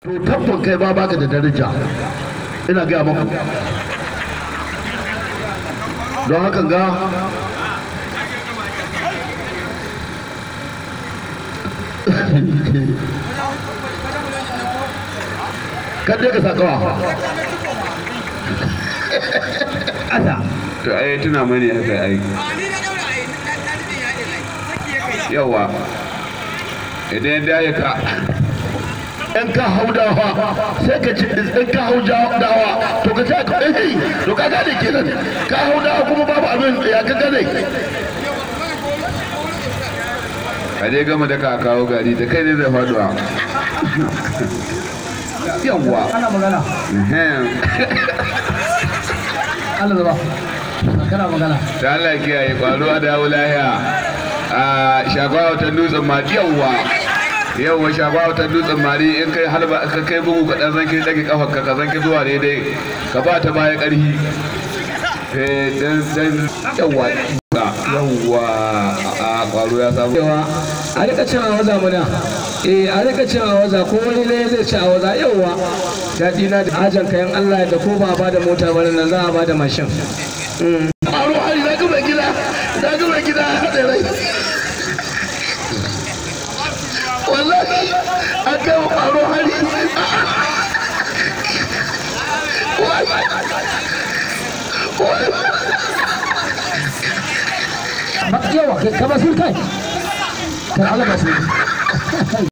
to tabbon kai ba baka da daraja ina gaya maku don haka ga kadai ka sakawa asa to ai tuna mani haka ai yawa idan ya ya ka in ka hau dawa sai ka ci in ka hau dawa to ka ce ka eh to ka gane kenan ka hau dawa kuma babu abin ya ka gane a dai gama da ka kawo gari da kai ne zai faduwa yawa ana magana ehem. Allah zaba kana magana da Allah ya kiyaye kwaruwa da yawo lahiya a shagwa wata dutsen ma yawa yawa shagwa wata dutsen mari in kai halba ka kai bugu ka dan zanki dage kafar ka ka zanki zuwa daidai ka ba ta baya karhi eh dan dan yawa yawa a kwaro ya samu cewa a rika cin awaza muna eh a rika cin awaza ko wani ne zai ci awaza yauwa daɗi na da ajan kayan Allah da ko ba ba da mota ba nan za a ba da mashin aro hari na gaba gida na gaba gida ya haɗe rai wallahi an kai wa aro hari yawa kai ka basir kai kan Allah basir